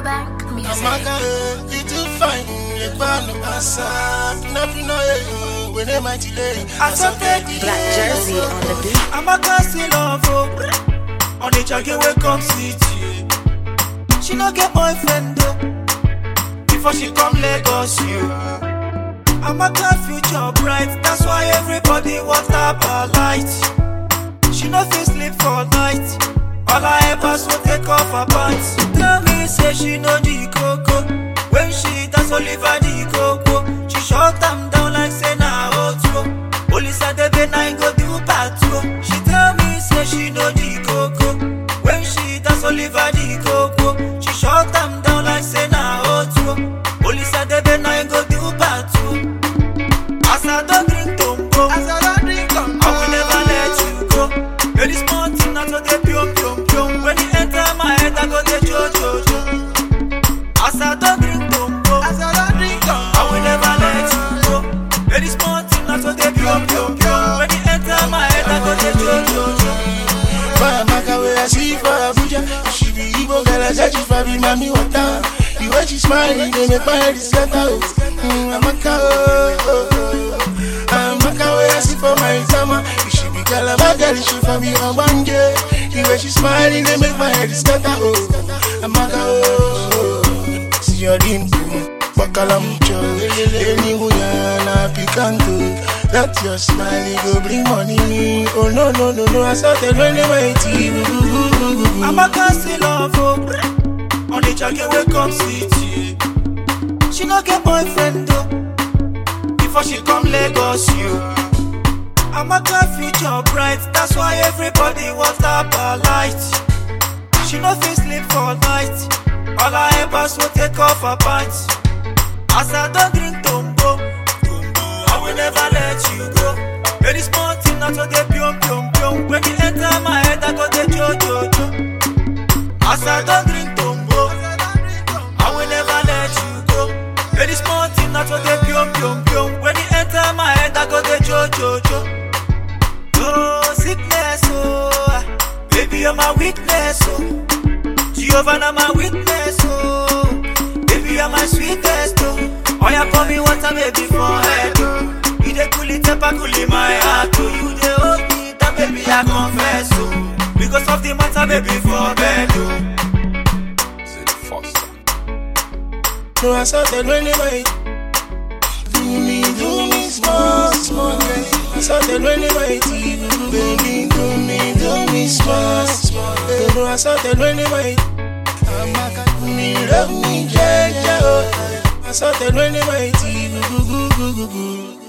Afrobank music. Amaka, eh, you too fine. You gone to pass up. Nothing, no, eh, when they might delay. I saw that Black jersey on the beat. Amaka still love oh. On the jacket wey come sit you. She no get boyfriend though. Before she come Lagos you. Amaka future bright, that's why everybody want her per light. She no fit sleep for night. All her helpers will take off her pants. Tell me say she no the coco. When she dance Oliver the coco, she shut them down like say na outro. Police at the bay nine go do patrol. She tell me say she no the coco. When she dance Oliver the coco, she shut them down like say na outro. Police at the bay nine go do patrol. As I don't drink tombo, as I don't drink tombo, I will never let you go. You're this mountain, not to the pium pium pium. When you enter my head, I go the jo jo jo. As I don't drink tombo, as I don't drink tombo, I will never let you go. You're this mountain, not to the pium pium pium. When you enter my head, I go the jo jo jo. For Amaka, where I see for Abuja. She be Igbo girl, I judge if I be mommy water. The way she smiling, they make my head scatter. oh. Mm, Amaka, oh, oh, oh. Amaka, where I see for my summer. She be girl, I'm a girl, she for me on one day. The way she smiling, they make my head scatter. Oh, Amaka, oh, oh. See your dimple. Bakala mucho, any na picanto. That your smile, it go bring money me. Oh no no no no, I saw that when they mighty. Amaka still love oh. On the jacket wey come sit you. She no get boyfriend though. Before she come Lagos you. Amaka future bright, that's why everybody want her per light. She no fit sleep for night. All her helpers will take off her pants. As I don't drink tombo, I will never let you go. Very small thing, not to the pium pium pium. When you enter my head, I go the jo jo jo. As I don't drink tombo, I will never let you go. Very small thing, not to the pium pium pium. When you enter my head, I go the jo jo jo. Oh sickness, oh ah. baby you're my weakness, oh. Jehovah na my witness, oh. Baby you're my sweetest, oh. Oh yeah, pour me water, baby for head, oh. You dey cool it, temper cool in my heart, oh. You dey hold me, that baby I confess, oh. Because of the matter, baby for bed, oh. No, I saw that when they might. Do me, do me small, small. I saw that when they might. Baby, do me, do me small, small. No, I saw that when they might. Amaka, do me, love me, yeah, yeah. I saw that when they might.